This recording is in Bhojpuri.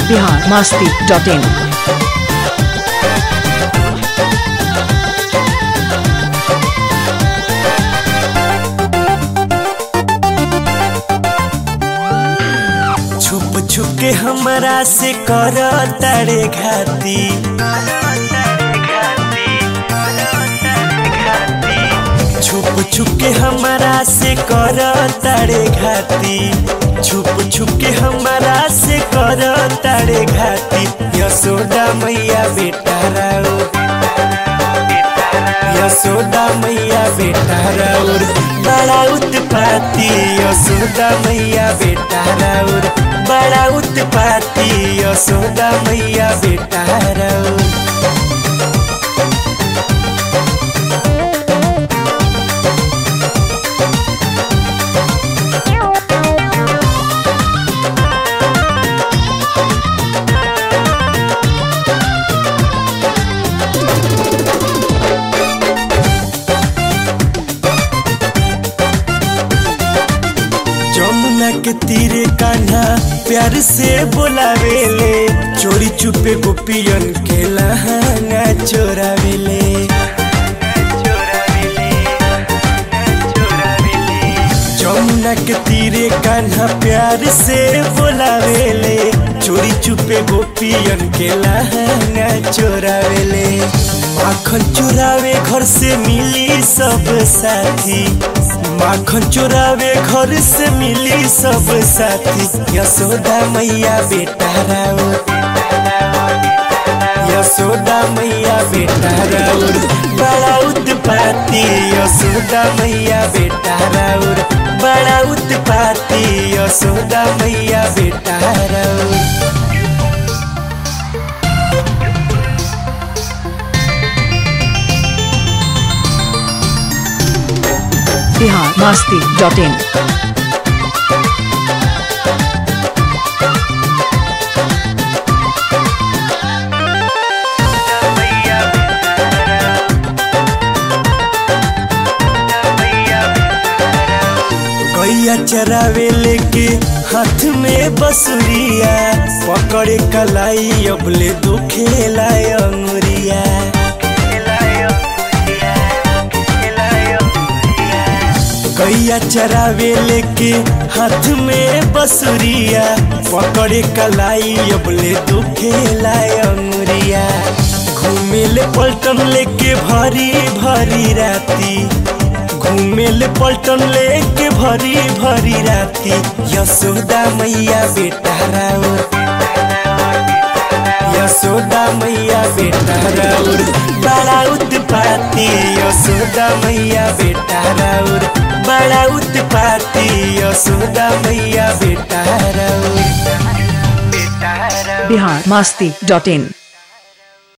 बिहार मस्ती डॉट इन छुप छुप के हमरा से कर तारे घाती छुप छुप के हमरा से कर तारे घाती छुप छुप के हमरा से कर तारे घाती यशोदा मैया बेटा राउ यशोदा मैया बेटा राउर बड़ा उत्पाती यशोदा मैया बेटा राउर बड़ा उत्पाती यशोदा मैया बेटा राउर जमुना के तीरे कान्हा प्यार से बोलावेले चोरी चुपे गोपियन के लहंगा चोरावेले जमुना के तीरे कान्हा प्यार से बोलावेले चोरी चुपे गोपियन के लहंगा चोरावेले माखन चोरावे घर से मिली सब साथी माखन चोरावे घर से मिली सब साथी यशोदा मैया बेटा राउर यशोदा मैया बेटा राउर बड़ा उत्पाती यशोदा मैया बेटा राउर बड़ा उत्पाती यशोदा मैया बेटा राउर बिहार मस्ती डॉट इन गैया चरावे लेके हाथ में बसुरिया पकड़े कलाई अबले दुखेला अंगुरिया गैया चरावे लेके हाथ में बसुरिया पकड़े कलाई अबले दुखेला अंगुरिया घूमेले पलटन लेके भरी भरी राती घूमेले पलटन लेके भरी भरी राती यशोदा मैया बेटा राउर यशोदा मैया बेटा राउर बड़ा उत्पाती यशोदा मैया बेटा राउर बड़ा उत्पाती यशोदा मैया बेटा राउर बेटा राउर बिहार मस्ती डॉट इन